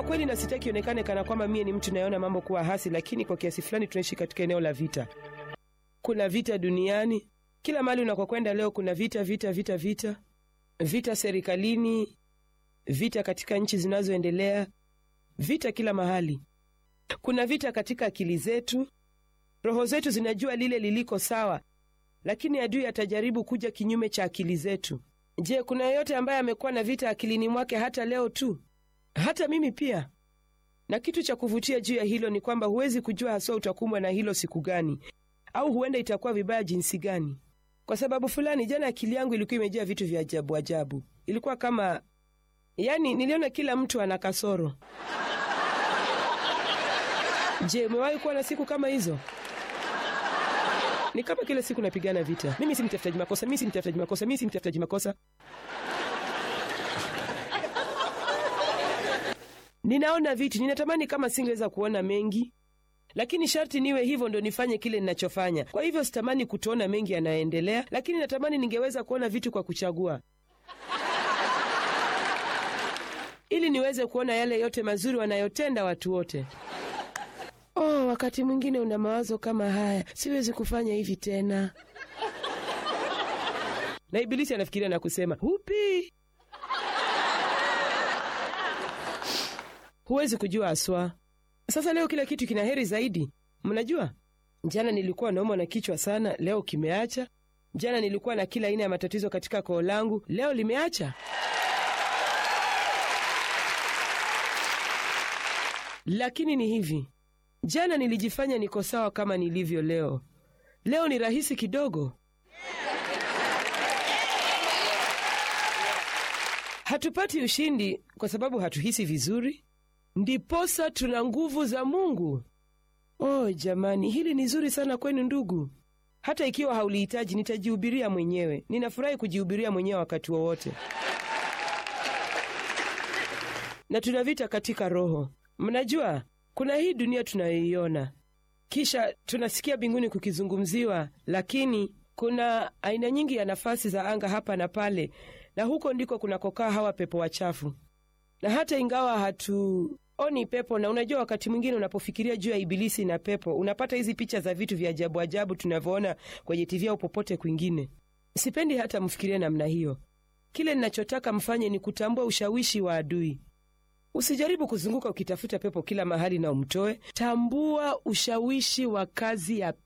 kweli na sitaki ionekane kana kwamba mie ni mtu nayeona mambo kuwa hasi, lakini kwa kiasi fulani tunaishi katika eneo la vita. Kuna vita duniani kila mahali unakokwenda leo, kuna vita, vita, vita, vita, vita serikalini, vita katika nchi zinazoendelea, vita kila mahali. Kuna vita katika akili zetu. Roho zetu zinajua lile liliko sawa, lakini adui atajaribu kuja kinyume cha akili zetu. Je, kuna yeyote ambaye amekuwa na vita akilini mwake hata leo tu? Hata mimi pia. Na kitu cha kuvutia juu ya hilo ni kwamba huwezi kujua haswa utakumbwa na hilo siku gani, au huenda itakuwa vibaya jinsi gani. Kwa sababu fulani, jana akili yangu ilikuwa imejaa vitu vya ajabu ajabu. Ilikuwa kama yaani, niliona kila mtu ana kasoro. Je, umewahi kuwa na siku kama hizo? Ni kama kila siku napigana vita. Mimi si mtafutaji makosa, mimi si mtafutaji makosa, mimi si mtafutaji makosa. Ninaona vitu, ninatamani kama singeweza kuona mengi, lakini sharti niwe hivyo ndo nifanye kile ninachofanya. Kwa hivyo sitamani kutoona mengi yanayoendelea, lakini natamani ningeweza kuona vitu kwa kuchagua, ili niweze kuona yale yote mazuri wanayotenda watu wote. Oh, wakati mwingine una mawazo kama haya, siwezi kufanya hivi tena, na Ibilisi anafikiria na kusema hupi, huwezi kujua haswa. Sasa leo kila kitu kina heri zaidi. Mnajua, jana nilikuwa naumwa na kichwa sana, leo kimeacha. Jana nilikuwa na kila aina ya matatizo katika koo langu, leo limeacha. Lakini ni hivi, jana nilijifanya niko sawa kama nilivyo leo, leo ni rahisi kidogo. Hatupati ushindi kwa sababu hatuhisi vizuri, ndiposa tuna nguvu za Mungu. Oh jamani, hili ni zuri sana kwenu ndugu. Hata ikiwa haulihitaji, nitajihubiria mwenyewe. Ninafurahi kujihubiria mwenyewe wakati wowote, na tuna vita katika roho. Mnajua kuna hii dunia tunayoiona, kisha tunasikia mbinguni kukizungumziwa, lakini kuna aina nyingi ya nafasi za anga hapa na pale, na huko ndiko kunakokaa hawa pepo wachafu. Na hata ingawa hatuoni pepo, na unajua, wakati mwingine unapofikiria juu ya Ibilisi na pepo, unapata hizi picha za vitu vya ajabu ajabu tunavyoona kwenye TV au popote kwingine. Sipendi hata mfikirie namna hiyo. Kile ninachotaka mfanye ni kutambua ushawishi wa adui. Usijaribu kuzunguka ukitafuta pepo kila mahali na umtoe. Tambua ushawishi wa kazi ya